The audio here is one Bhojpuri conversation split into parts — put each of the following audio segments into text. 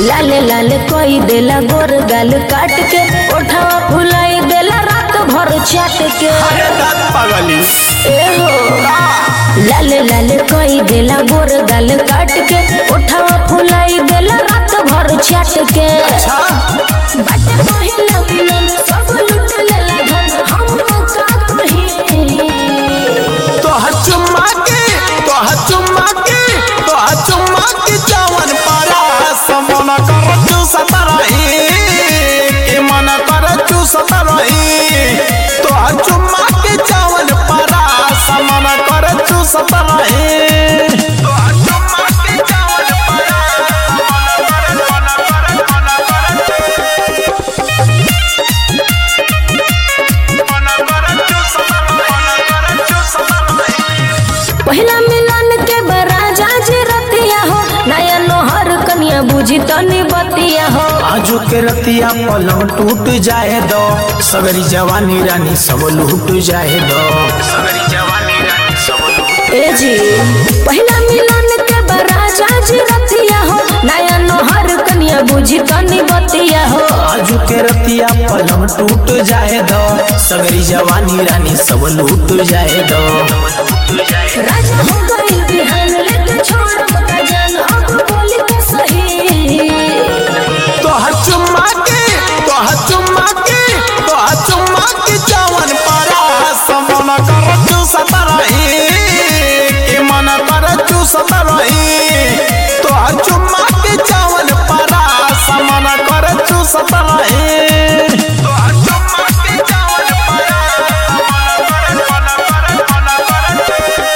लाले लाले कोई देला गोर गाल काट के ओठवा फुलाई देला रात भर चाट के अरे दांत पगली ए हो लाले लाले कोई देला गोर गाल काट के ओठवा फुलाई देला रात भर चाट के अच्छा बाटे पहिला मिलन सब लुट लेला धन हम का कही तो चुम्मा के तो चुम्मा के तो चुम्मा के जवन पारा समन कर चूसत रही के मन कर चूसत रही तो चुम्मा के जवन पारा समन कर चूसत रही तो चुम्मा के जवन पारा समन कर मन कर मन कर मन कर चूसत मन कर चूसत रही पहिला मिलन के बराजा जे रतिया हो नया नोहर कनिया बुझी तनी बतिया हो आजू के रतिया पलंग टूट जाए दो सगरी जवानी रानी सब लूट जाए दो सगरी जवानी रानी सब लूट ए जी पहिला मिलन के बराजा जे रतिया हो नया नोहर कनिया बुझी तनी बतिया हो आजू के रतिया पलंग टूट जाए दो सगरी जवानी रानी सब लूट जाए दो राजा हो गई बिहान लेके छोड़ मत जान अब बोली तो सही तो चुम्मा के तो चुम्मा के तो चुम्मा के जवन पारा समन कर चूसत रही के मन कर चूसत रही तो चुम्मा के जवन पारा समन कर चूसत रही तो चुम्मा के जवन पारा समन कर मन कर मन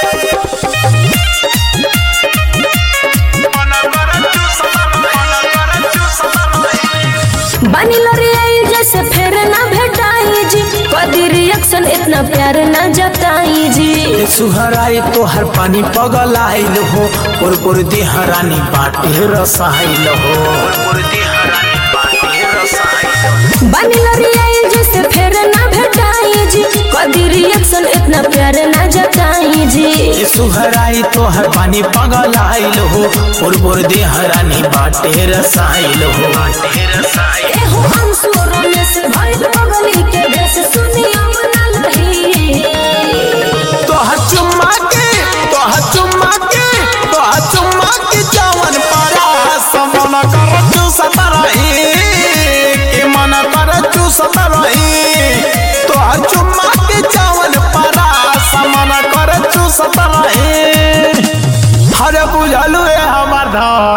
कर मन कर चूसत मन कर चूसत रही बानी लड़ी आई जैसे फिर ना भेटाई जी कदी रिएक्शन इतना प्यार ना जताई जी ए सुहराई तो हर पानी पगल आइल हो पुर पुर देहरानी बाटे रसाइल हो पुर देहरानी बाटे रसाइल बानी लड़ी आई जैसे फिर ना भेटाई जी कदी रिएक्शन इतना प्यार ना जताई जी ए सुहराई तो हर पानी पगल आइल हो पुर पुर देहरानी बाटे रसाइल हो बाटे रसाइल एहो अंशु रमेश भइल बगली के भेष सुनिया मना लही तो चुम्मा के तो चुम्मा के तो चुम्मा के जवन पारा समन कर चूसत रही के मन कर चूसत रही तो चुम्मा के जवन पारा समन कर चूसत रही हरे बुझलु ए हमर धान